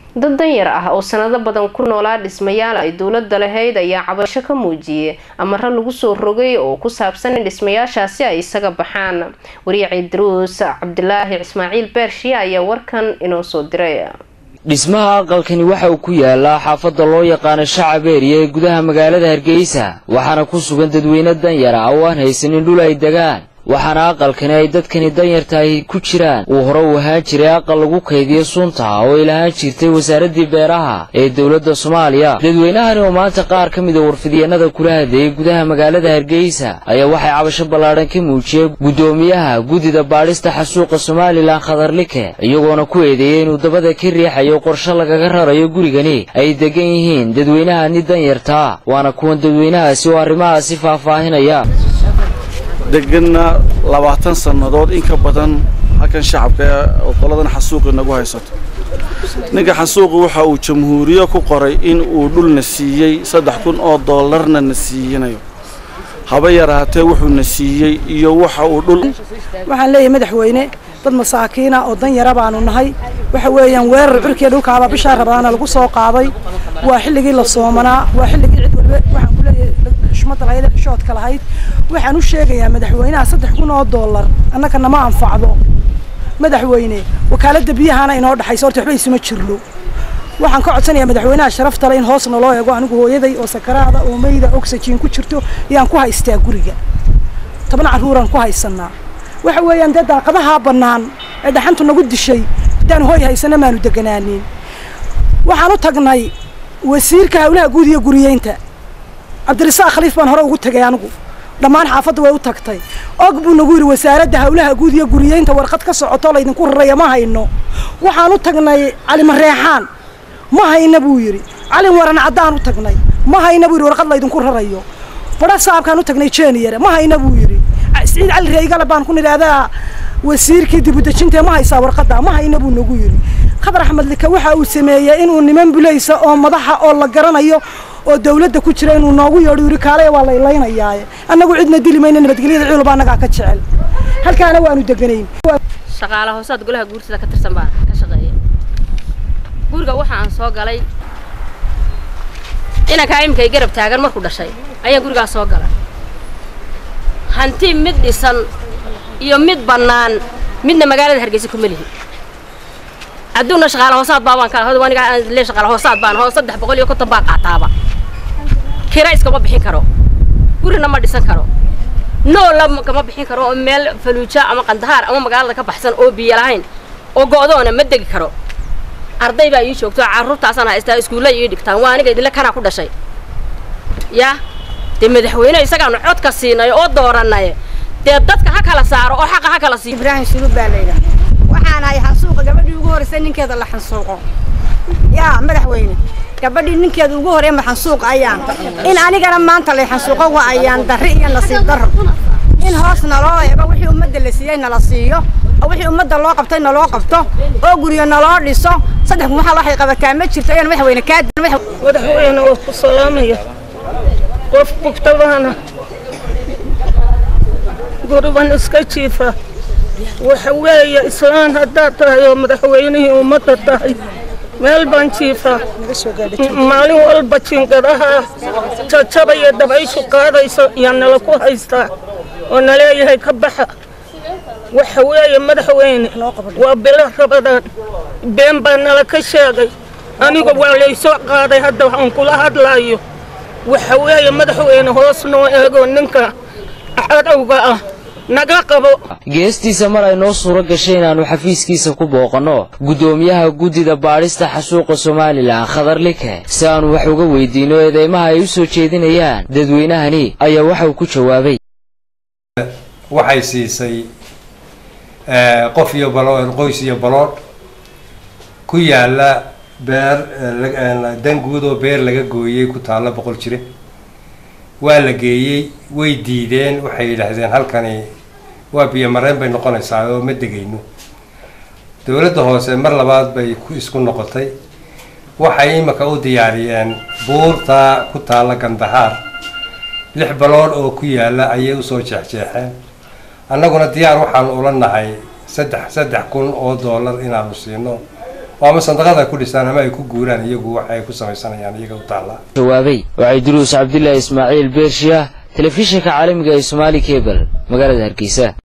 dad danyar ah oo sanado badan ku noolaa dhismayaal ay dowlada lahayd ayaa cabasho ka muujiyay amaro lagu soo rogay oo ku saabsan in dhismayaashaasi ay isaga baxaan wariya ciidruus cabdilaahi ismaaciil beershiye ayaa warkan inoo soo diray dhismaha aqalkani waxa uu ku yaalaa xaafadda loo yaqaano shacab eeriya ee gudaha magaalada hargeysa waxaana ku sugan dadweyne danyar ah oo aan haysanin dhul ay degaan waxaana aqalkani ay dadkani danyartahay ku jiraan uu hore u ahaan jiray aqal lagu kaydiyo sunta oo ay lahaan jirtay wasaaraddii beeraha ee dowladda soomaaliya dadweynahani oo maanta qaar ka mida warfidyeennada kula hadleeyay gudaha magaalada hargeysa ayaa waxay cabasho ballaadhan ka muujiyey guddoomiyaha guddida baadhista xasuuqa somalilan khatarlike iyagoona ku eedeeyey inuu dabada ka riixayo qorshe lagaga rarayo gurigani ay degan yihiin dadweynahani danyartaa waana kuwan dadweynahaasi oo arrimahaasi faahfaahinaya deganna labaatan sannadood in ka badan halkan shacabka oo qoladan xasuuqi nagu haysato ninka xasuuqi waxa uu jamhuuriye ku qoray in uu dhulna siiyey saddex kun oo doolarna na siiyanayo haba yaraatee wuxuuna siiyey iyo waxa uu dhul waxaan leeyahay madaxweyne dad masaakiina oo dan yara baanu nahay waxa weeyaan weerar cirkiya dhulkaaba bishaa rabaana lagu soo qaaday waa xilligii la soomanaa waa xilligii cid walba waxaan ku leeyahay xushmadda lahayd ee xishoodka lahayd waxaan u sheegayaa madaxweynaha saddex kun oo doolar annaka nama anfacdo madaxweyne wakaaladda biyahana inoo dhexayso horta waxba isuma jirno waxaan ka codsanayaa madaxweynaha sharaftale in hoos naloo eego anigu hooyaday oo sakaraada oo mayda oxygen ku jirto ayaan ku haystaa guriga toban carruuraan ku haysanaa waxa weeyaan dee daaqadahaa bannaan ee dhaxantu nagu dishay haddaan hooy haysana maanu deganaanin waxaan u tagnay wasiirka hawlaha guud iyo guriyeynta cabdirasaaq khaliif baan hore ugu tagay anigu dhammaan xaafadda way u tagtay og buu nagu yidhi wasaaradda hawlaha guud iyo guriyeynta warqad ka socoto laydinku raraya ma hayno waxaan u tagnay calimareexaan ma hayna buu yidhi calin waran caddaan u tagnay ma hayna buu yidhi warqad laydinku rarayo badha saabkaan u tagnay jeniyare ma hayna buu yidhi siciid cali reygale baan ku nidhaahdaa wasiirkii dibudejintae ma haysaa warqadda ma hayna buu nagu yidhi khadar axmed lika waxa uu sameeyey inuu niman bulaysa oo madaxa oo la garanayo oo dawladda ku jira inuu noogu yeedho yidhi kaalaya waa la ilaynayaa annagu cidna dili mayna nabadgelyada ciidul baa annagaa ka jecel halkaana waanu deganayn shaqaala hoosaad golaha guursida ka tirsan baa ka shaqeeya guriga waxa aan soo galay inankaa imika ay garab taagan markuu dhashay ayaan gurigaas soo galay hanti mid dhisan iyo mid bannaan midna magaalada hargeysa kuma lihi adduunna shaqaala hoosaad baabaan ka hod aniga aan le shaqaala hoosaad baan hoos saddex boqol iyo konton baa qaataaba kira iskama bixin karo gurina ma dhisan karo noola kama bixin karo oo meel faluuja ama qandahaar ama magaalada ka baxsan oo biyo lahayn oo go'doona ma degi karo arday baa ii joogto carruurtaasaan haystaa iskuulla ii dhigtaan waa aniga idinle kanaa ku dhashay yaa dee madaxweyne isagaanu codka siinay oo doorannay dee dadka ha kala saaro oo xaqa ha kala siiyo ibraahim sulub baa layidhaha waxaan ahay xansuuqa gabadhii ugu horreysay ninkeeda la xansuuqo yaa madaxweyne gabadhii ninkeeda ugu horreeya ma xansuuq ayaan in anigana maanta lay xansuuqo waa ayaan darri iyo nasiib darro in hoos naloo eego wixii ummadda la siiyey nala siiyo oo wixii ummadda loo qabtay naloo qabto oo guryo naloo dhiso saddex kun waxaa waxay qabataa ma jirto ayaan madaxweyne kaa madaxweyne oo ku salaamaya qof bugtabana guriban iska jiifa waxa weeye islaan haddaad tahay oo madaxweynihii ummadda tahay meel baan jiifaa maalin walba jiingadaha jajabaya dabayshu qaadayso yaa nala ku haystaa oo naleeyahay ka baxa waxa weeye madaxweyne waa bilo rabadaan been baa nala ka sheegay aniga waa laysoo qaaday hadda waxaan kula hadlaayo waxa weeye madaxweyne hoos noo eego ninka cadowga ah naga qabo geestiisa mar ay noo suuro gashay inaannu xafiiskiisa ku booqanno guddoomiyaha guddida baadhista xasuuqa somalilan khadar like si aannu wax uga weydiinno eedeymaha ay u soo jeedinayaan dadweynahani ayaa waxa uu ku jawaabay waxay siisay qof iyo balood qoys iyo balood ku yaala beer dan guud oo beer laga gooyey ku taalla boqol jire waa la geeyey way diideen waxay yidhaahdeen halkani waa biyo mareen bay noqonaysaa oo ma degayno dowladda hoose mar labaad bay ku isku noqotay waxay imika u diyaariyeen buurta ku taalla gandahaar lix balood oo ku yaalla ayay usoo jeexjeexeen annaguna diyaar waxaanu ula nahay saddex saddex kun oo dollar inaanu siino oo ama sandaqada ku dhistaan ama ay ku guuraan iyagu wax ay ku samaysanayaan iyaga u taallaa jawaabay waxay duruus cabdilaahi ismaaciil beershiya telefishinka caalamiga ee somaali cable magaalada hargeysa